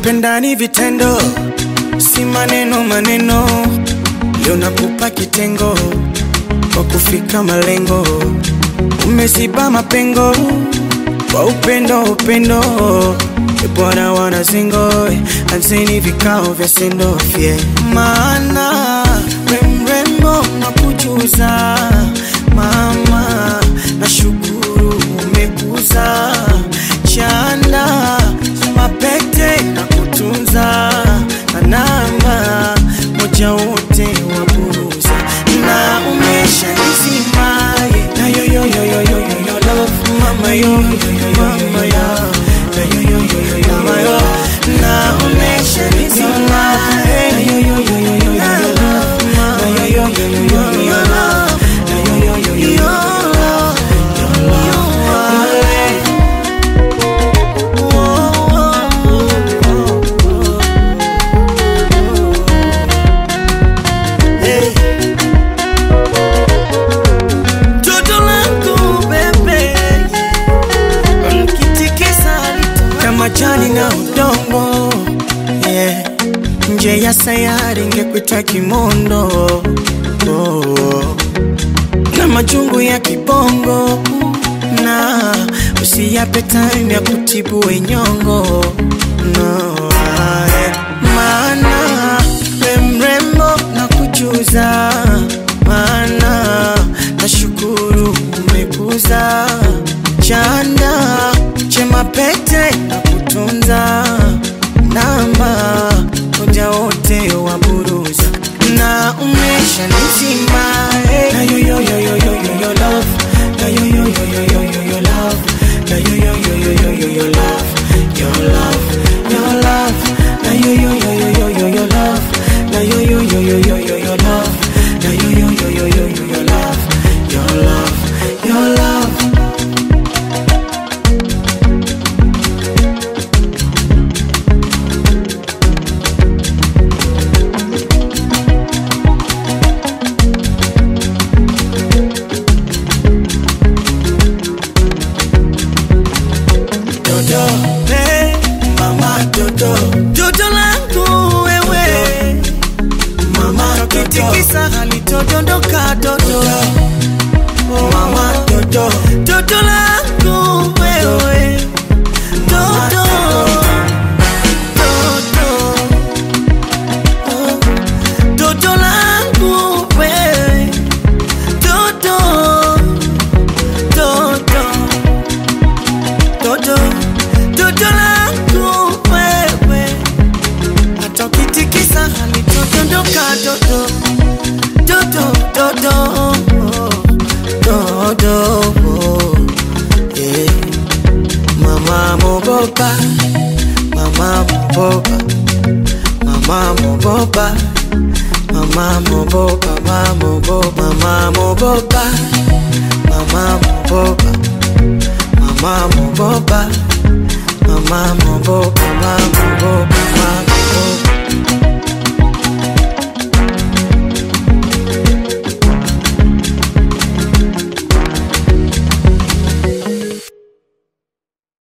kupenda ni vitendo, si maneno maneno. Leo nakupa kitengo kwa kufika malengo, umeziba mapengo kwa upendo upendo. E Bwana wana zingo, anzeni vikao vya sendo fye, maana we mrembo nakujuza mama, nashukuru umekuza chanda mapete na kutunza na namba moja wote waburuza na umesha nizimaye na yo yo yo yo yo yo yo love mama yo yo yo yo mama yo na yo yo yo yo yo mama yo na umesha nizimaye na yo yo yo yo yo yo yo love mama yo yo yo yo yo yo yo love na yo yo yo yo yo yo love your love Toto langu bebe Mkitikisa kama jani na udongo yeah. Nje ya sayari ngekuita kimondo oh. Na majungu ya kibongo na usiyape time ya kutibu wenyongo no, ah, yeah. Maana we mrembo na kujuza maana nashukuru umekuza chanda chema pete na kutunza namba moja wote waburuza na umesha nizima hey. na yo yo yo yo yo yo yo love na yo yo yo yo yo yo yo love na yo yo yo yo yo yo yo love your love your love na yo yo yo yo yo yo yo love na yo yo yo yo yo yo yo love na yo yo yo yo yo yo yo love your love your love Dodo, hey, mama Dodo, Dodo langu wewe, mama kitikisa halitodondoka Dodo, mama Dodo, Dodo langu wewe, Dodo, Dodo, oh, Dodo langu wewe, Dodo, Dodo Dodo, dodo langu wewe, hata ukitikisa halitodondoka dodo, dodo, dodo, dodo, yeah. Mama mogopa, mama mogopa, mama mogopa, mama mogopa, mama mogopa, mama mogopa, mama mogopa. Mama mogopa, mama mogopa, mama mogopa.